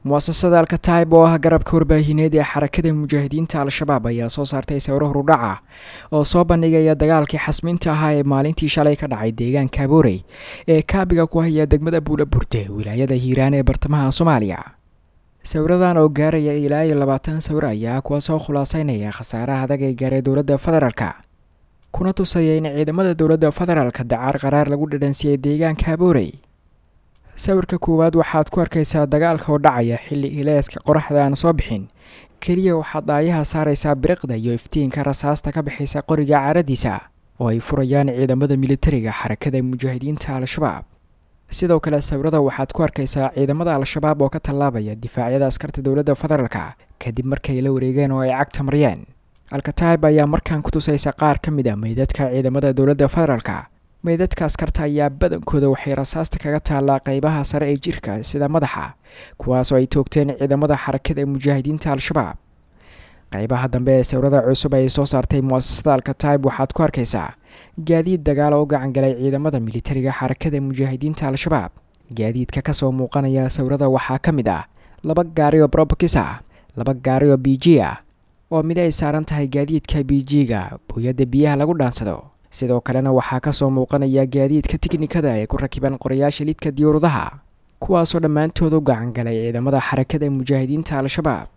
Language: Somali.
muasasada alkataib oo ah garabka warbaahineed ee xarakada mujaahidiinta al-shabaab ayaa soo saartay sawiro horudhaca oo soo bandhigaya dagaalkii xasmiinta ahaa ee maalintii shalay ka dhacay deegaanka aboorey ee kaabiga ku haya degmada buula burde wilaayada hiiraan ee bartamaha soomaaliya sawiradan oo gaaraya ilaa iyo labaatan sawir ayaa kuwa soo khulaaseynaya khasaaraha adag ee gaaray dowladda federaalka kuna tusaya in ciidamada dowladda federaalka dacaar qaraar lagu dhadhansiyey deegaanka aboorey sawirka koowaad waxaad ku arkaysaa dagaalka oo dhacaya xilli ileeska qoraxda aan soo bixin keliya waxaad daayaha saaraysaa biriqda iyo iftiinka rasaasta ka bixaysa qoriga caaradiisa oo ay furayaan ciidamada militariga xarakada mujaahidiinta al-shabaab sidoo kale sawirada waxaad ku arkaysaa ciidamada al-shabaab oo ka tallaabaya difaacyada askarta dowladda federaalka kadib markay la wareegeen oo ay cagta mariyeen alkataib ayaa markaan ku tusaysa qaar ka mid a meydadka ciidamada dowladda federaalka meydadka askarta ayaa badankooda waxay rasaasta kaga taallaa qeybaha sare ee jirka sida madaxa kuwaasoo ay toogteen ciidamada xarakada mujaahidiinta al-shabaab qeybaha dambe ee sawirada cusub ay soo saartay muasasada alkataib waxaad ku arkaysaa gaadiid dagaal oo gacangalay ciidamada militariga xarakada mujaahidiinta al-shabaab gaadiidka kasoo muuqanaya sawirada waxaa ka mid ah laba gaari oo brobokis ah laba gaari oo b g ah oo mid ay saaran tahay gaadiidka b g-ga booyadda biyaha lagu dhaansado sidoo kalena waxaa kasoo muuqanaya gaadiidka tiknikada ee ku rakiban qorayaasha lidka diyuuradaha kuwaasoo dhammaantood u gacangalay ciidamada xarakada mujaahidiinta al-shabaab